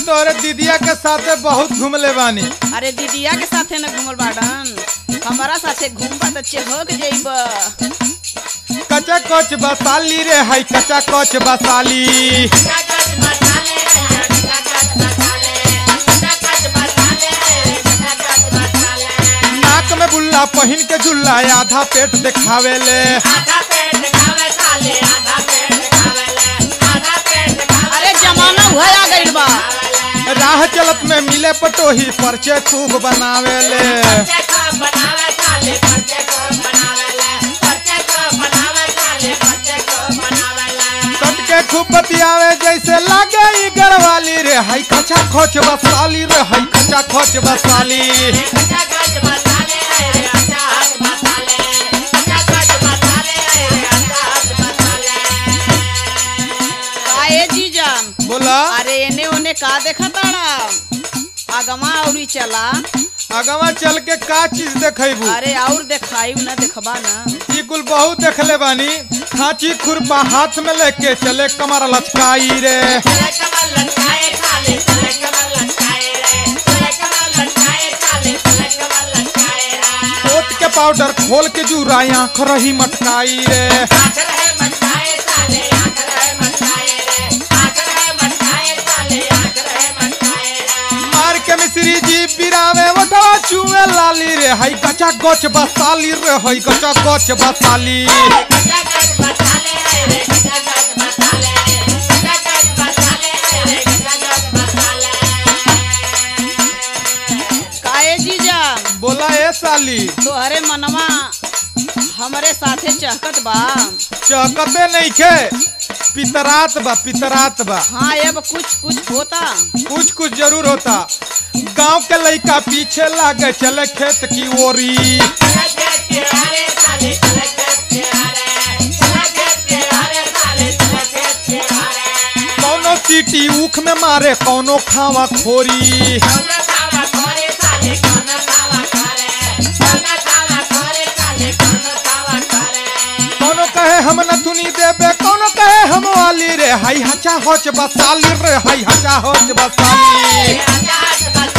तोहरे दीदिया के साथे बहुत घूमले बानी अरे दीदिया के साथे न घूमल बाड़न हमारा साथे घूमबा तो चेहक जइब कचा कच बसाली रे हाय कचा कच बसाली नाक में बुल्ला पहिन के झुल्ला आधा पेट दिखावेले अरे जमाना हुआ आ गइल बा राह चलत में मिले पटोही परचे खूब बनावेले सट के खूब बतियावे जैसे लागे ई गरवाली रे हाय कचा खोच बसाली रे हाय कचा खोच बसाली काए जीजा बोला अरे एने ओने का देखा ताड़ा आगमा औरी चला अगवा चल के का चीज देखेबू अरे और देखाई न देखबा न ई कुल बहुत देखले बानी खांची खुरपा हाथ में लेके चले कमर लचकाई रे ओट के पाउडर खोल के जुराई आंख रही मटकाई रे मार के मिश्री जी बिरावे वठवा चुए लाली रे हई कचा गच बसाली रे हई कचा गच बसाली काए जीजा बोला ए साली तोहरे मनवा हमरे साथे चहकत बा चहकते नहीं खे पितरात बा पितरात बा हाँ अब कुछ कुछ होता कुछ कुछ जरूर होता गांव के लड़का पीछे लागे चले खेत की ओरी कौनो चीटी ऊख में मारे कौनो खावा खोरी कौनो कहे हम नथुनी देबे कौनो कहे हम वाली रे हाई हचा होच बसाली रे हाई हचा होच बसाली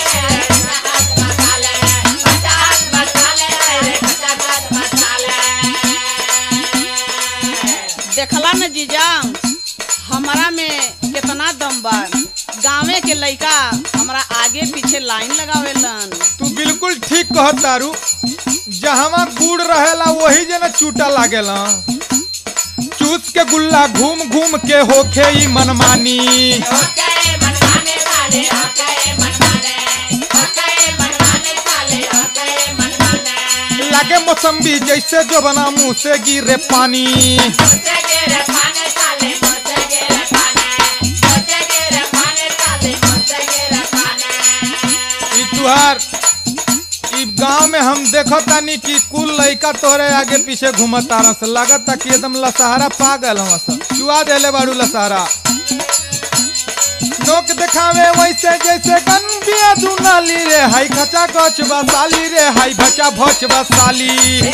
देखला न जीजा हमारा में कितना दम बा गाँवे के लइका हमरा आगे पीछे लाइन लगावेलन तू बिल्कुल ठीक कहत तारू जहवा गुड़ रहेला वही जना चूटा लागेला चूस के गुल्ला घूम घूम के होखे ई मनमानी लागे मौसम्बी जैसे जो बना मुंह से गिरे पानी ई तुहार ई गांव में हम देखो तानी कि कुल लइका तोरे आगे पीछे घूमत तारन से लागत कि एकदम लसहारा पागल हम सब चुआ देले बाड़ू लसहारा नोक दिखावे वैसे जैसे गंबिया दुनाली रे हाई खचा कच बसाली रे हाई भचा भच बसाली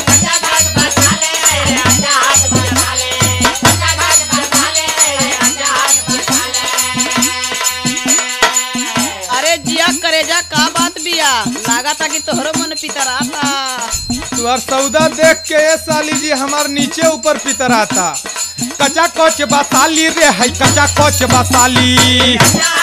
अरे जिया करेजा का बात बिया लागता कि तोहरो मन पितराता तुहार सौदा देख के ये साली जी हमार नीचे ऊपर पितर आता कचा कच बसाली रे हाई कचा कच बसाली